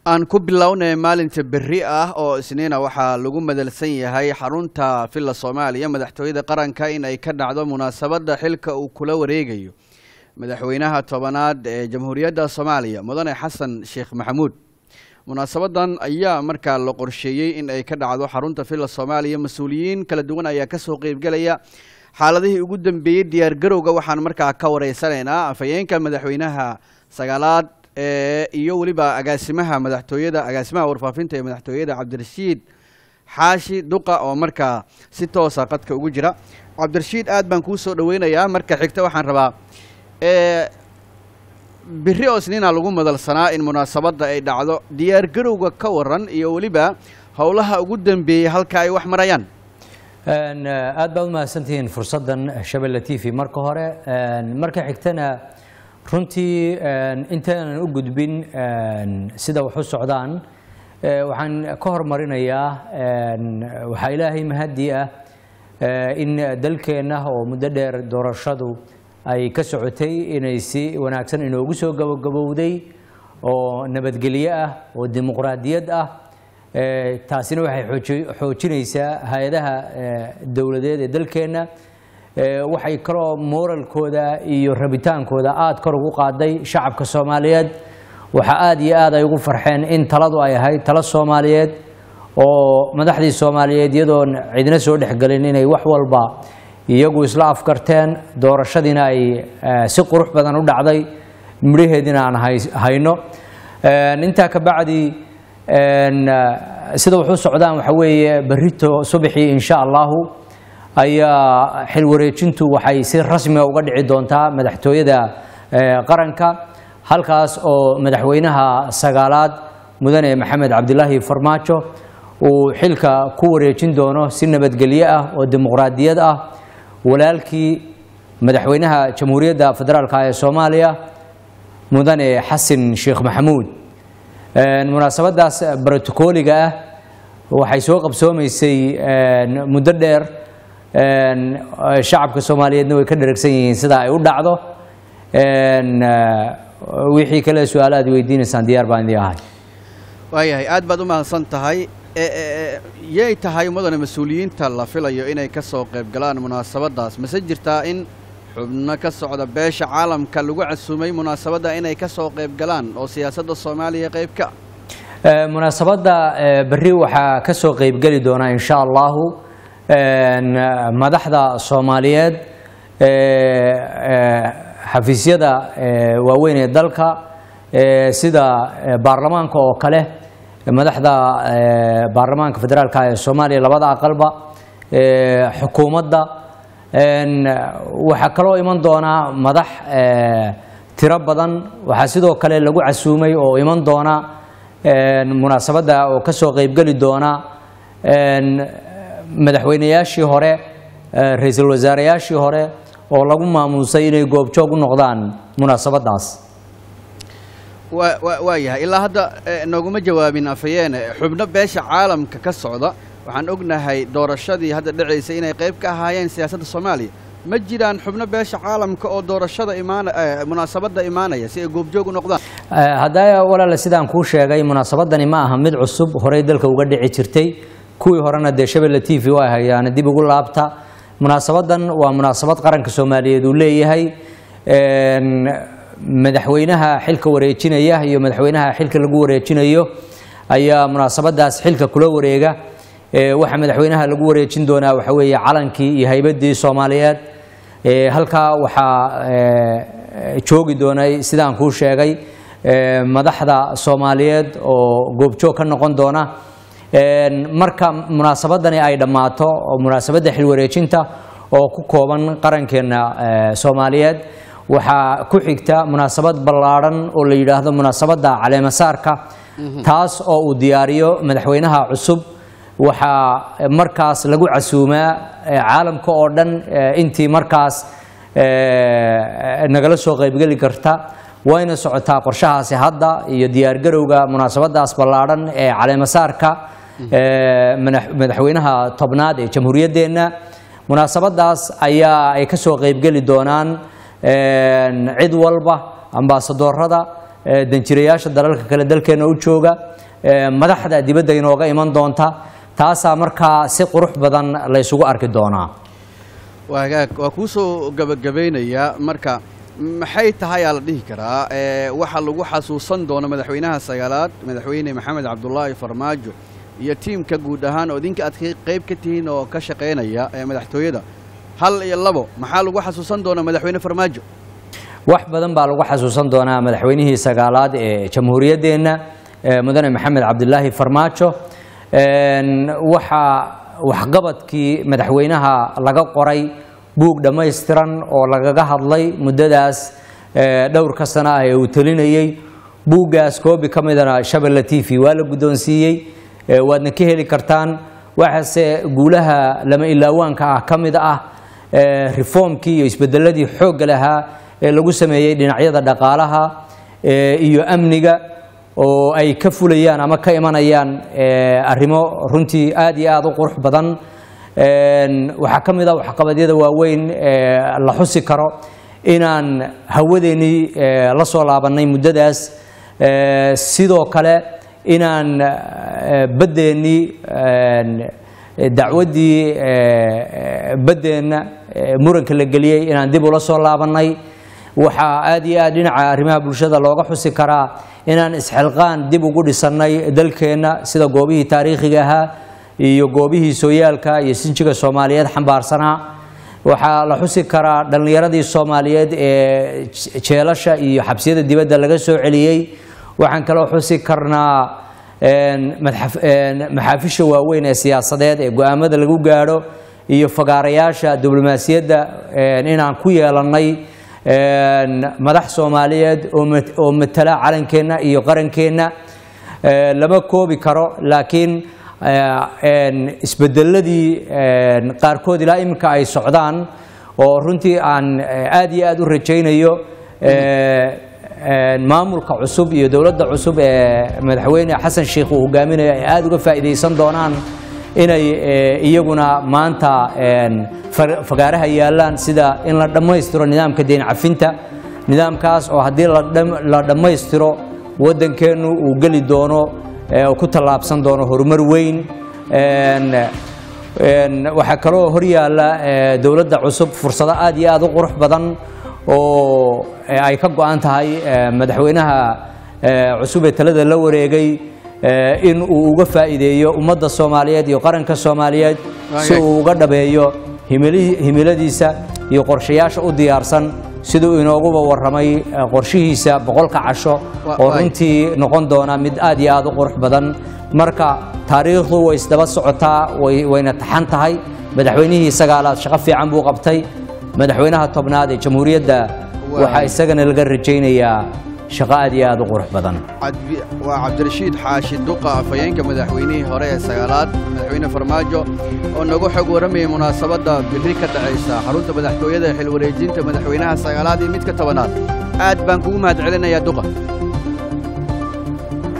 aan ku bilownay maalinta berri ah oo isniina waxaa lagu madalsan yahay xarunta villa soomaaliya madaxtooyada qaranka in ay ka dhacdo munaasabadda xilka uu kula wareegayo madaxweynaha tobanaad ee jamhuuriyadda soomaaliya mudane xasan sheekh maxamuud munaasabadan ayaa markaa la qorsheeyey in ay ka dhacdo xarunta villa soomaaliya mas-uuliyiin kala duwan ayaa kasoo qeybgelaya xaaladihii ugu dambeeyey diyaargarowga waxaan markaa ka wareysanaynaa afhayeenka madaxweynaha sagaalaad iyo weliba agaasimaha madaxtooyada agaasimaha warfaafinta ee madaxtooyada cabdirashiid xaashi duqa oo markaa si toosa qadka ugu jira cabdirashiid aad baan kuu soo dhaweynayaa marka xigta waxaan rabaa biri oo isniina lagu madalsanaa in munaasabadda ay dhacdo diyaargarowga ka waran iyo weliba howlaha ugu dambeeyey halka ay wax marayaan aad baad umahadsantihiin fursaddan shabelle t v marka hore marka xigtana runtii intaanan u gudbin sida wax u socdaan waxaan ka hormarinayaa waxaa ilaahay mahadii ah in dalkeenna oo muddo dheer doorashadu ay ka socotay inay si wanaagsan inoogu soo gabogabowday oo nabadgelyo ah oo dimuqraadiyad ah taasina waxay xoojinaysaa hay-adaha dowladeed ee dalkeenna waxay kaloo moralkooda iyo rabitaankooda aada kor ugu qaaday shacabka soomaaliyeed waxaa aada iyo aad ay ugu farxeen in taladu ay ahayd talo soomaaliyeed oo madaxdii soomaaliyeed iyadoon cidna soo dhexgelin inay wax walba iyagu isla afkarteen doorashadiina ay si qurux badan u dhacday midhaheediina aan hayno intaa ka bacdi sida wuxuu socdaan waxa weeye berrito subaxii insha allahu ayaa xil wareejintu waxay si rasmiga uga dhici doontaa madaxtooyada qaranka halkaas oo madaxweynaha sagaalaad mudane maxamed cabdilaahi farmaajo uu xilka ku wareejin doono si nabadgelyo ah oo dimuqraadiyad ah walaalkii madaxweynaha jamhuuriyadda federaalk ee soomaaliya mudane xasan sheekh maxamuud munaasabadaas brotocooliga ah waxay soo qabsoomaysay muddo dheer shacabka soomaaliyeedna way ka dheragsan yihiin sida ay u dhacdo wixii kale su-aal aad weydiinaysaan diyaar baan idii ahay waayahay aad baad u mahadsan tahay yay tahay mudane mas-uuliyiinta la filayo inay ka soo qayb galaan munaasabadaas mase jirtaa in xubno ka socda beesha caalamka lagu casuumay munaasabadda inay ka soo qayb galaan oo siyaasadda soomaaliya qaybka munaasabadda berri waxaa ka soo qeybgeli doona insha allahu madaxda soomaaliyeed xafiisyada waaweyn ee dalka sida baarlamaanka oo kale madaxda baarlamaanka federaalk ee soomaaliya labada aqalba xukuumadda waxaa kaloo iman doonaa madax tiro badan waxaa sidoo kale lagu casuumay oo iman doona munaasabadda oo ka soo qeybgeli doona madaxweynayaashii hore ra-iisul wasaareyaashii hore oo lagu maamuusay inay goobjoog u noqdaan munaasabadaas waa yahay ilaa hadda nooguma jawaabin afhayeene xubno beesha caalamka ka socda waxaan ognahay doorashadii hadda dhacaysay inay qayb ka ahaayeen siyaasadda soomaaliya ma jiraan xubno beesha caalamka oo doorashada imaan munaasabadda imaanaya si ay goobjoog u noqdaan haddaa walaale sidaan kuu sheegay munaasabadani ma aha mid cusub horey dalka uga dhici jirtay kuwii horena dee shabelle t v waa hayaana dib ugu laabta munaasabadan waa munaasabad qaranka soomaaliyeed uu leeyahay madaxweynaha xilka wareejinaya iyo madaxweynaha xilka lagu wareejinayo ayaa munaasabadaas xilka kula wareega waxaa madaxweynaha lagu wareejin doonaa waxa weeye calankii iyo haybadii soomaaliyeed halkaa waxaa joogi doonay sidaan kuu sheegay madaxda soomaaliyeed oo goobjoog ka noqon doona marka munaasabadani ay dhammaato oo munaasabadda xilwareejinta oo ku kooban qarankeenna soomaaliyeed waxaa ku xigta munaasabad ballaadhan oo la yidhaahdo munaasabadda caleemasaarka taas oo uu diyaariyo madaxweynaha cusub waxaa markaas lagu casuumaa caalamka oo dhan intii markaas nagala soo qaybgeli karta wayna socotaa qorshahaasi hadda iyo diyaargarowga munaasabadaas ballaadhan ee caleemasaarka madaxweynaha tobnaad ee jamhuuriyaddeenna munaasabadaas ayaa ay ka soo qaybgeli doonaan cid walba ambaasadoorada eh, danjirayaasha dalalka kale dalkeena u jooga eh, madaxda dibadda inooga iman doonta taasaa markaa si qurux badan la isugu arki doonaa waa hagaag waa kuu soo gabagabeynayaa marka maxay tahay aa la dhihi karaa ee waxaa lagu xasuusan doono madaxweynaha sagaalaad madaxweyne maxamed cabdulaahi farmaajo iyo tiimka guud ahaan oo idinka aad ka- qayb ka tihiin oo ka shaqaynaya ee madaxtooyada hal iyo labo maxaa lagu xasuusan doona madaxweyne farmaajo wax badan baa lagu xasuusan doonaa madaxweynihii sagaalaad ee jamhuuriyaddeenna ee mudane maxamed cabdilaahi farmaajo Een, waxaa waxqabadkii madaxweynaha laga qoray buug dhammaystiran oo lagaga hadlay muddadaas ee, dhowrka sano ah ee uu telinayey buuggaas koobi ka midana shabelle t v waa la guddoonsiiyey ee, waadna ka heli kartaan waxaase guulaha lama ilaawaanka ah ka mid ah ee, reformkii iyo isbedeladii xoogga lahaa ee lagu sameeyey dhinacyada dhaqaalaha ee, iyo amniga oo ay ka fulayaan ama ka imanayaan ee, arrimo runtii aad iyo aad u qurux badan Een, waxaa ka mid ah waxqabadyada waaweyn ee la xusi karo inaan hawadeennii ee, la soo laabannay muddadaas Ee, sidoo kale inaan ee, baddeennii een, dacwaddii ee, baddeenna ee, muranka la geliyey inaan dib ula soo laabannay waxaa aad iyo aad dhinaca arrimaha bulshada looga xusi karaa inaan isxilqaan dib ugu dhisannay dalkeenna sida goobihii taariikhiga ahaa iyo goobihii sooyaalka iyo sinjiga soomaaliyeed xambaarsanaa waxaa la xusi karaa dhallinyaradii soomaaliyeed ee jeelasha iyo xabsiyada dibadda laga soo celiyey waxaan kaloo xusi karnaa een, madxaf- een, maxaafisha waaweyn ee siyaasadeed ee go-aamada lagu gaadho iyo fagaarayaasha diblomaasiyadda een, inaan ku yeelannay een, madax soomaaliyeed oo mat- oo matala calankeenna iyo qarankeenna Ee, lama koobi karo laakiin ee, een, isbedeladii een, qaarkood ilaa iminka ay socdaan oo runtii aan ee, aad iyo aad u rajaynayo ee, een, maamulka cusub iyo dowladda cusub ee madaxweyne xasan sheikh uu hogaaminayo ay aad uga faa'iidaysan doonaan inay ee, iyaguna maanta een, fa- fagaaraha yaallaan sida in la dhammaystiro nidaamka deyn cafinta nidaamkaas oo haddii la dham- la dhammaystiro waddankeennu uu geli doono ee, uu ku tallaabsan doono horumar weyn Een, een, waxaa kaloo horyaalla ee, dowladda cusub fursado aad iyo aad u qurux badan oo ee, ay ka go-an tahay ee, madaxweynaha ee, cusub ee talada la wareegay ee, in uu uga faa'iideeyo ummadda soomaaliyeed iyo qaranka soomaaliyeed si uu uga dhabeeyo himili- himiladiisa iyo qorshayaasha u diyaarsan siduu inooguba warramay eh, qorshihiisa boqolka casho Wa- oo waay. runtii noqon doona mid aad iyo aad u qurux badan marka taariikhdu way isdaba socotaa way- wayna taxan tahay madaxweynihii sagaalaad shaqo fiican buu qabtay madaxweynaha tobnaad ee jamhuuriyadda Waay. waxaa isagana laga rajaynayaa shaqo aad iyo aad u qurux badan Cabdi- waa cabdirashiid xaashi duqa afhayeenka madaxweynihii hore ee sagaalaad madaxweyne farmaajo oo nagu xog waramayay munaasabadda biri ka dhacaysa xarunta madaxtooyada ee xilwareejinta madaxweynaha sagaalaad iyo midka tobanaad aad baan kugu mahadcelinayaa duqa